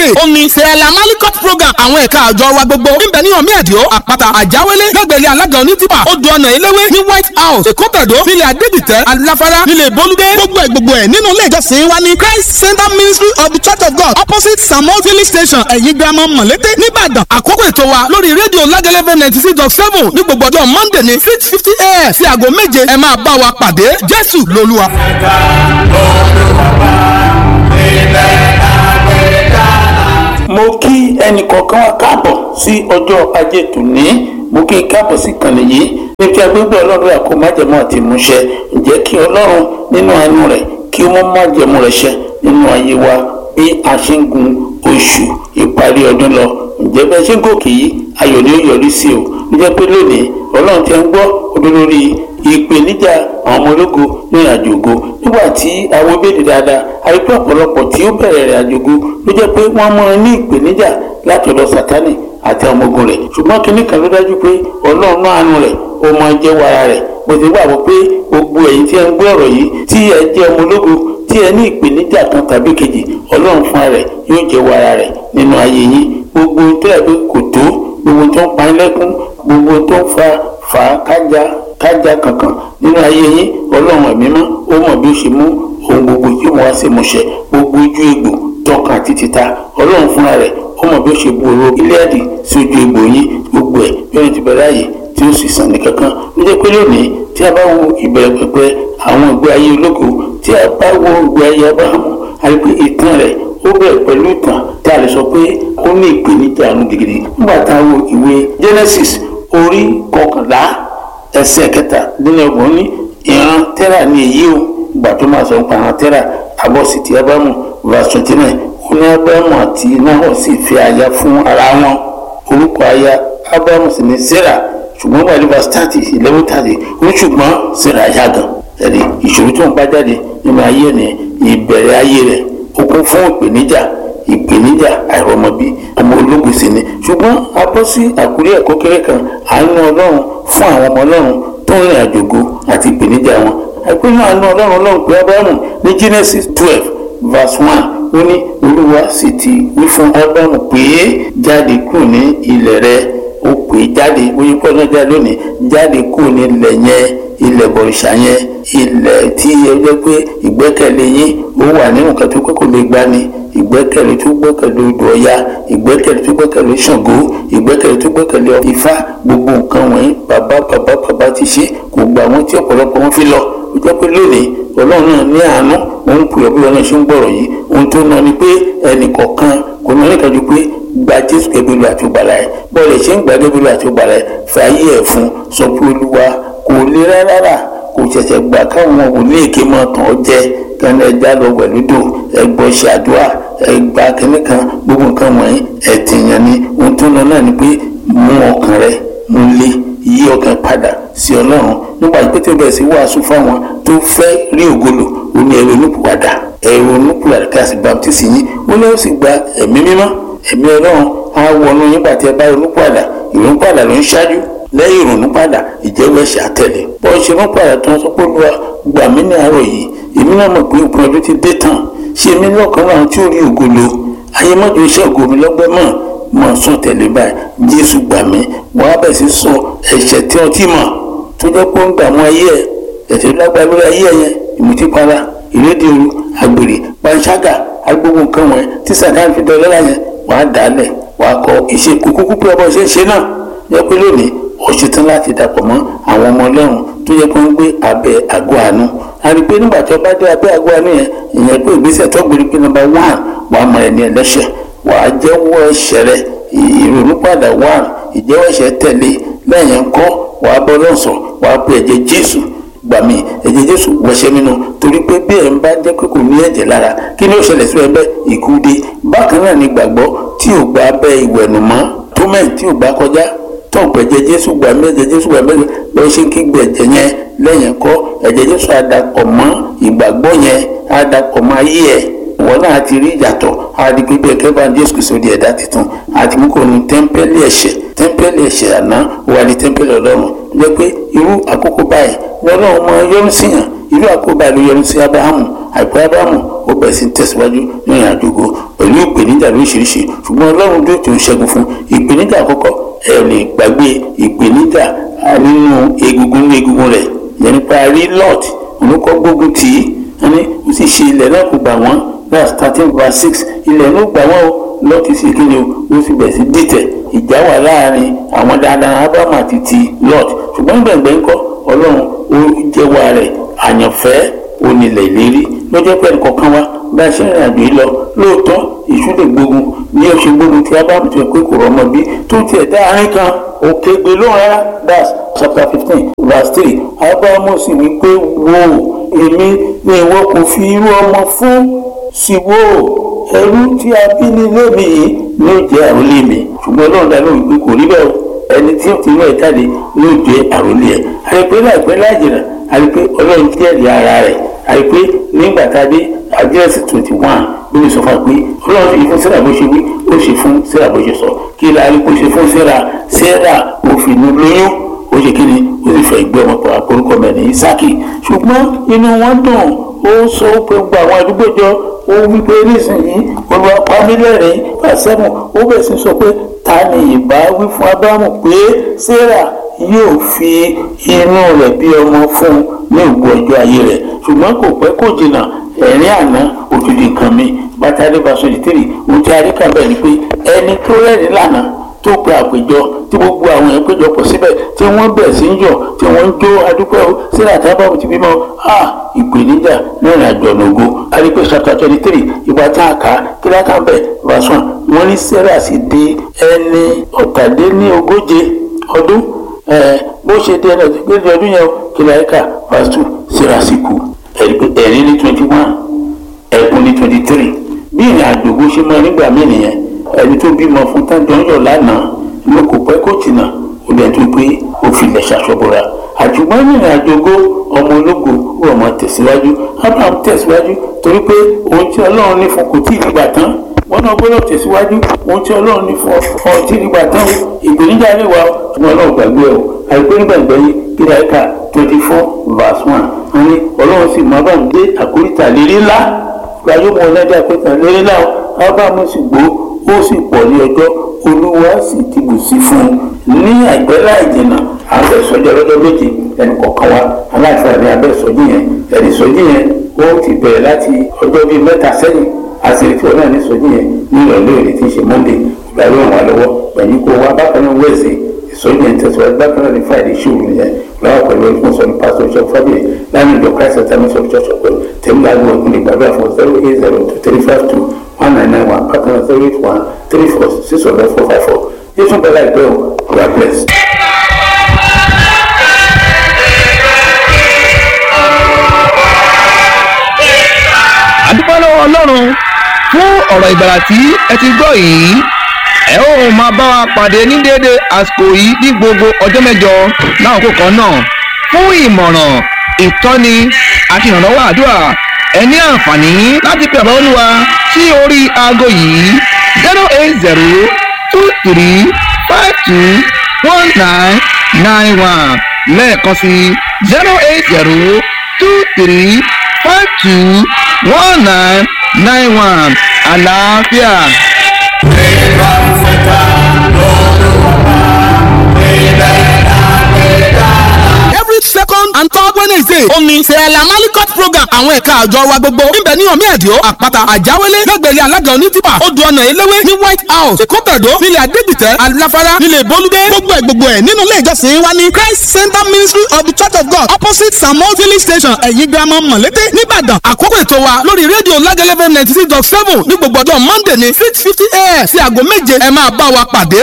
sunday ó ní sẹ́ẹ̀lá malikot program àwọn ẹ̀ka àjọ wa gbogbo níbẹ̀ ní omi ẹ̀díọ́ àpáta àjáwélé lẹ́gbẹ̀lẹ́ alága onítìpà odò ọ̀nà eléwé ní white house èkó tẹ̀dó nílẹ̀ adédìtẹ́ aláfárá nílẹ̀ bolúdé gbogbo ẹ̀ gbogbo ẹ̀ nínú ilé ìjọsìn wa ní christ center ministry of the church of god opposite samuel filling station ẹ̀yìn girama mọ̀lété nìbàdàn àkókò ètò wa lórí rédíò lágẹ́lẹ́fẹ́ ninety six dot seven ní gbogbo ọjọ́ monday ní six fifty a.m. sí aago méje ẹ máa bá wa pàdé jésù lolúwa. ẹ̀ka olùwàbà ilẹ̀ àgbẹ̀dá. mo kí ẹnì kọ̀ọ̀kan wa káàbọ̀ sí ọjọ́ ajé tòní mo kí n káàbọ̀ sí ìkànnì yìí ní kí agbègbè ọlọ́run àkó májẹ̀mọ́ àti ìmúṣẹ ǹjẹ́ kí ọlọ́run nínú àánú rẹ̀ kí wọ́n májẹ̀mú rẹ̀ ṣẹ nínú ayé wa bí a ṣe ń gun oṣù ìparí ọdún lọ ǹjẹ́ bẹ́ẹ̀ ṣe ń gòkè yìí ayọ̀ ni ó yọrí sí o ó jẹ́ pé lónìí ọlọ́run ti ń gbọ́ odò lórí ìpèníjà àwọn ọmọ ológo ní ìrìnàjò ògo nígbà tí àwọn ìbéèrè dáadáa àìpé ọ̀pọ̀lọpọ̀ tí ó bẹ̀rẹ̀ ìrìnàjò ògo ló jẹ́ pé wọ́n mọ ní ìpèníjà láti ọ̀dọ̀ sátánì àti àwọn ọmọ ogun rẹ̀ ṣùgbọ́n kinní kan ló dájú pé ọlọ́run náà àánú rẹ̀ ó máa jẹ́ wàrà rẹ̀ mo ti gbàgbọ́ pé gbogbo ẹ̀yin tí ẹ ń gbọ́ ọ̀rọ̀ yìí tí ẹ jẹ́ ọmọ ológo tí ẹ ní ìpèníjà kan tàbí kejì ọlọ́run fúnra rẹ̀ yóò jẹ́ wàrà rẹ̀ nínú ayé yín gbogbo tó yẹ pé kò tó gbogbo tó ń pa yín lẹ́kún gbogbo tó ń fa fà á kájà kájà kankan nínú ayé yín ọlọ́run ẹ̀mí mọ́ ó mọ̀ bí ó ṣe mú ohun gbogbo yóò mú wá sí ìmúṣẹ gbogbo ojú egbò tọkàn àti títa ọlọ́run fúnra rẹ̀ ó mọ̀ bí ó ṣe bu oró iléàdì sí ojú egbò yín gbogbo ẹ̀ bí wọ́n ti bẹ̀rẹ̀ ààyè tí ó sì sàn ní kankan ló jẹ́ pé lónìí tí a bá wo ìbẹ̀rẹ̀ pẹ̀pẹ̀ àwọn ìgbé ayé ológo tí a bá wo ìgbé ayé abrahamu àti ìtàn rẹ̀ ó bẹ̀rẹ̀ pẹ̀lú ìtàn tí a lè sọ pé ó ní ìpèníjà àrùn gidigidi nígbà tá a wo ìwé genesis orí kọkànlá ẹsẹ̀ kẹta nínú ọgbọ̀n ní ìran tẹ́rà ní èyí o ìgbà tó máa sọ nípa ìran tẹ́rà àbọ̀sí ti abrahamu verse twenty nine ó ní abrahamu àti nahor sì fi aya fún ara wọn orúkọ aya abrahamu sì ní sarah ṣùgbọ́n wà ní verse thirty eleven thirty ó ṣùgbọ́n sarah yá gan ẹ̀rí ìṣòro tó ń bá jáde nínú ayé ni ìbẹ̀rẹ̀ ayé rẹ̀ ó kún fún ìpèníjà ìpèníjà àìrọ́mọbí ọmọ ológun sì ni ṣùgbọ́n a bọ́ sí àkúrí ẹ̀kọ́ kéré kan àánú ọlọ́run fún àwọn ọmọ ọlọ́run tó ń rìn àjògo àti ìpèníjà wọn àìpínlẹ̀ àánú ọlọ́run ọlọ́run pé abrahamu ní genesis twelve verse one ó ní olúwa sì ti wí fún abrahamu pé jáde kúrò ní ilẹ̀ rẹ ó pè é jáde oyin pọ̀ náà jáde lónìí jáde kúrò ní ilẹ̀ yẹn ilẹ̀ bọ̀rìṣà yẹn ilẹ̀ tí ẹ jẹ́ pé ìgbẹ́kẹ̀lé yín ó wà nínú nǹkan tó kọ́kọ́ lè gbani ìgbẹ́kẹ̀lé tó gbẹ́kẹ̀lé odò ọya ìgbẹ́kẹ̀lé tó gbẹ́kẹ̀lé ṣàngó ìgbẹ́kẹ̀lé tó gbẹ́kẹ̀lé ifá gbogbo nǹkan wọ̀nyí bàbá bàbá bàbá ti ṣe kò gba àwọn tí ọ̀pọ̀lọpọ̀ wọn fi lọ ó jẹ́ pé lónìí ọlọ́run náà ní àánú òun pè ọ́ bí wọn náà ṣe ń gbọ̀rọ̀ yìí ohun tó ná ni pé ẹnì kọ̀ọ̀kan kò ní ọ̀nìkan ju pé gba jésù gẹ́gẹ́ bí àti ògbàlà ẹ̀ bọ́ọ̀lù ṣe ń gbà gẹ́gẹ́ bí àti ògbàlà ẹ̀ fàyè ẹ̀ fún sọ pé olúwa kò lè rárá kò ṣẹ̀ṣẹ̀ gbà káwọn òní èké máa tàn ọ́ jẹ kẹ́ni ẹja lọ wẹ̀lúdò ẹgbọ́ ṣàdúrà ẹgbà kẹ́ni kan gbogbo nǹkan wọ̀nyí ẹ̀tìyàn ni ohun tó lọ náà ni pé mú ọkàn rẹ mú lé yí ọkàn padà sí ọlọ́run nígbà tí pété bẹ̀rẹ̀ sí wàásù fáwọn tó fẹ́ rí ògolo ó ní ẹ̀rọ onípùwàdà ẹ̀rọ onípùwàdà kí a sì baptisi yín ó lọ́wọ́ sì gba ẹ̀mí mímọ́ ẹ̀mí ọlọ́run á wọnú yín bàtí ẹ bá ronúpùwàdà ìrònúpùwàdà ló ń ṣáájú lẹ́yìn ìrònúpùwàdà ìjẹ́wọ́ ẹ̀ṣẹ̀ àtẹ̀lé bọ́ ṣe rúnpùwàdà tó ń sọ pé olúwa gbà mí ní àárọ̀ yìí èmi náà mọ̀ pé òpin ọdún ti dé tán ṣé mi lọ́kàn náà tí ò rí ògolo ayé mọ́jọ iṣẹ́ ògo mi lọ́gbẹ́ mọ̀ mọ̀ sún tẹ̀lé báyìí jésù gbà mí wọ́n á bẹ̀ sí sọ ẹ̀ṣẹ̀ tí wọ́n ti mọ̀ tó jẹ́ pé ó ń dààmú ayé ẹ̀ ẹ̀ṣẹ̀ lágbára lórí ayé ẹ̀ yẹn ìmùtípara ìrédè ooru àgbèrè panṣágà agbóhùn nǹkan wọn tí sàkáà fi dọ̀lẹ́ láyẹn wàá dàálẹ̀ wàá kọ iṣẹ́ kúkú pé ọmọ ṣe ń ṣe náà yẹ pé lónìí ó ṣetán láti dàpọ̀ mọ́ àwọn ọmọ ọlọ́run tó yẹ kó ń gbé abẹ́ àgọ́ àánú a rí i pé nígbà tí wọ́n bá dé abẹ́ àgọ́ àánú yẹn ìyẹn pé ìgbésẹ̀ tó gbèrè pé nọ́mbà one wàá mọ ẹni ẹlẹ́ṣẹ̀ wàá jẹ́wọ́ ẹ̀ṣẹ̀ rẹ ìrònúpàdà one ìjẹ́wọ́ ẹ̀ṣẹ̀ tẹ̀lé lẹ́yìn ńkọ́ wàá bọ́ lọ́sọ̀ wàá pe ẹ̀jẹ̀ jésù gbà mí ẹ̀jẹ̀ jésù wẹ̀ṣẹ̀ mi nù torí pé bí ẹ̀ ń bá jẹ́ pé kò ní ẹ̀jẹ̀ lára kí ni ó ṣẹlẹ̀ sí ẹgbẹ́ ikú dé bákan náà ni gbàgbọ́ tí ò gba abẹ́ ìwẹ̀nùmọ́ tó mẹ́rin tí ò gbá kọjá tó gbẹ̀jẹ̀ jésù gbà mí ẹ̀jẹ̀ jésù gbà mí lọ ṣe kí gbẹ̀jẹ̀ yẹn lẹ́yìn kọ́ ẹ̀jẹ̀ jésù àdàpọ̀ mọ́ ìgbàgbọ́ yẹn àdàpọ̀ mọ́ ayé ẹ̀ ìwọ náà ti rí ìyàtọ̀ àdìgbò bí ẹ̀kẹ́ bá jésù kìí sóde ẹ̀dá tuntun àti mú kò ní tẹ́ḿpẹ́lì ẹ̀ṣẹ̀ tẹ́ḿpẹ́lì ẹ̀ṣẹ̀ àná wà ní tẹ́ḿpẹ́lì ọlọ́run jẹ́ pé irú àkókò báyìí ní ọlọ́run máa yọ́nú síyàn irú àkóbá ló yọrí sí abrahamu àìpẹ́ abrahamu ó bẹ̀rẹ̀ sí tẹ̀síwájú ní ìrìn àjò ògo pẹ̀lú ìpèníjà lóríṣiríṣi ṣùgbọ́n ọlọ́run dúró tó ń ṣẹ́gun fún ìpèníjà àkọ́kọ́ ẹ lè gbàgbé ìpèníjà nínú egungun ní egungun rẹ̀ yẹn nípa rí lot olùkọ́ gbógun tì í wọ́n ní ó sì ṣe ilẹ̀ náà kó gbà wọ́n verse thirteen verse six ilẹ̀ ló gbà wọ́n o lọ́ọ̀tì sì kí ni o ó sì bẹ̀rẹ̀ sí dìtẹ̀ ìjà wà láàrin àwọn dáadáa abraham àti ti lot ṣùgbọ́n gbẹ̀ngbẹ̀ ńkọ́ ọlọ́run ó jẹ́wọ́ rẹ̀ àyànfẹ́ onílẹ̀ ìlérí lọ́jọ́ pẹ̀lú kọ̀ọ̀kan wa bá a ṣe rìn àjò yìí lọ lóòótọ́ ìṣú lè gbógun ní oṣù gbógun tí abraham ti pé kò rọmọ bí tó tiẹ̀ dá àárín kan òkè gbé lóhùn rárá that's chapter fifteen verse three abraham sì wí pé wò èmi ni ìwọ kò fi irú ọmọ fún sí wò ẹrú tí a bí nílé mi yìí ló jẹ́ àròlé mi ṣùgbọ́n ọlọ́run dá lóhùn pé kò rí bẹ́ẹ̀ o ẹni tí ó ti inú ẹ̀ jáde ló jẹ́ àròlé ẹ̀ àìpé láìpẹ́ láìjìnà àìpé ọlọ́run jẹ́rìí ara rẹ̀ àìpé nígbà tá a dé àdírẹ́sì twenty one ló lè sọ fún wa pé ọlọ́run fi fún sẹ́ra bó ṣe wí ó ṣe fún sẹ́ra bó ṣe sọ kí la rí kó ṣe fún sẹ́ra sẹ́ra òfin lóyún ó ṣe kí ni ó sì fẹ́ gbé ọmọ pọ̀ àpòrúkọ mẹ́rin Ísákì ṣùgbọ́n inú wọn dùn ó sọ pé gbogbo àwọn àdúgbò jọ ó wí pé nísìnyí olùwà pamílẹ̀rín pàṣẹ́mù ó bẹ̀ sí sọ pé ta ni ìbá wí fún Ábúráhámù pé sẹ́ra yóò fi inú rẹ̀ bí ọmọ fún un ní ògbó ọjọ́ ayé rẹ̀ ṣùgbọ́n kò pẹ́ kò jìnnà ẹ̀rín àná òtútù nǹkan mi bàtàdé basọ̀dì tèrè ohun tí a rí kàn bẹ́ẹ̀ ni pé ẹni tó rẹ́rìn lánàá tó pe àpéjọ tí gbogbo àwọn èèyàn péjọ pọ̀ síbẹ̀ tí wọ́n bẹ̀ sí ń yọ̀ tí wọ́n ń jó adúpẹ́ o sílẹ̀ àtàbàbò ti bímọ a ìpèníjà ní ìrìn àjò ọ̀nà ògo arípé chapter twenty three ìgbà tá a kà á kí lákà bẹ̀ verse one wọ́n ní sarah sì di ẹni ọ̀tàdínlógóje ọdún bó ṣe dé ẹni ọ̀tàdínlógóje ọdún yẹn kí láyíká verse two sarah sì kú ẹ̀rí ní twenty one ẹ̀kún ní twenty three bí ìrìn àjò bó ṣe mọ nígbà mí nìyẹn ẹni tó bímọ fún tájọ́yọ̀ lánàá ló kò pẹ́ kó tìǹà ó lẹ́yìn tó pé ó filẹ̀ ṣàṣọ́bọ̀ra àjùmọ̀ ìrìn àjò ògo ọmọ ológo ó ọmọ tẹ̀síwájú abraham tẹ̀síwájú torí pé ohun tí ọlọ́run ní fún kò tí ì dìgbà tán wọn náà gbọ́dọ̀ tẹ̀síwájú ohun tí ọlọ́run ní fún ọ tí ì dìgbà tán ìgbéníjà lè wà ṣùgbọ́n ọlọ́run gbàgbé ẹ̀ o àìpé nígbàgbọ́ yìí kíra ẹ̀ka twenty four verse one wọn ní ọlọ́run sì máa bá ń dé àkóríta lérí ńlá gbajúmọ̀ ọ̀lẹ́dẹ̀ àkóríta lérí ńlá abraham sì gbó ó sì pọ̀ ní ọjọ́ olúwa sì ti bù sí fún un ní àìpẹ́ láì jìnnà abẹ́sọjí ọlọ́jọ́ méje ẹnì kọ̀ọ̀kan wa aláìsàn ní abẹ́sọjí yẹn ẹnì sọjí yẹn ó ti bẹ̀rẹ̀ láti ọjọ́ bíi mẹ́ta sẹ́yìn àṣírí ọ̀nà ní sọjí yẹn ní ìrọ̀lẹ́ òní tí ń ṣe monday ìgbà ló ràn wá lọ́wọ́ pẹ̀lú kó wá bákan náà wẹ̀sẹ̀ ìsọjí yẹn tẹ̀síwájú bákan náà ní friday ṣòro yẹn lọ́wọ́ pẹ̀lú ẹni sọ ní pásítọ̀ ìṣọ́ fábíyì láàrin ìjọ christ attendance of church of god tẹ̀mí lágbo ọ̀gbìn ìgbàgbọ́ fún zero eight zero two three five two one nine nine one bákan náà zero eight one three four six hundred four five four yéésù bẹ́ẹ̀ láìpẹ́ o god bless. àdúpẹ́ lọ́wọ́ ọlọ́run fún ọ̀rọ̀ ìgbàlà tí ẹ ti gbọ́ yìí ẹ ó máa bá wa pàdé ní déédéé àsìkò yìí ní gbogbo ọjọ́ mẹ́jọ láwọn kan náà fún ìmọ̀ràn ìtọ́ni àti ìrànlọ́wọ́ àdúrà ẹ ní àǹfààní láti pe àbá olúwa sí orí aago yìí zero eight zero two three five two one nine nine one lẹ́ẹ̀kan sí zero eight zero two three five two one nine nine one àlàáfíà. Ìgbà fẹ́ta lọ́lọ́wọ́ ilẹ̀ àgbẹ̀dá. every second and third wednesday omi sẹ́ẹ̀lá malikot program àwọn ẹ̀ka àjọ wa gbogbo níbẹ̀ ní omi ẹ̀díọ́ àpáta àjáwélé lẹ́gbẹ̀rẹ́ alága onítìpà odò ọ̀nà eléwé ní white house èkótàdó nílẹ̀ adégbìtẹ́ aláfárá nílẹ̀ bolúdé gbogbo ẹ̀ gbogbo ẹ̀ nínú ilé ìjọsìn wa ní christ center ministry of the church of god opposite samuel village station ẹ̀yìn girama mọ̀lété nìbàdàn àkókò ètò wa lórí rédíò lágẹ̀lẹ́fẹ̀ ninety six dot seven ní gbogbo ọjọ́ monday ní six fifty a.m. sí aago méje ẹ máa bá wa pàdé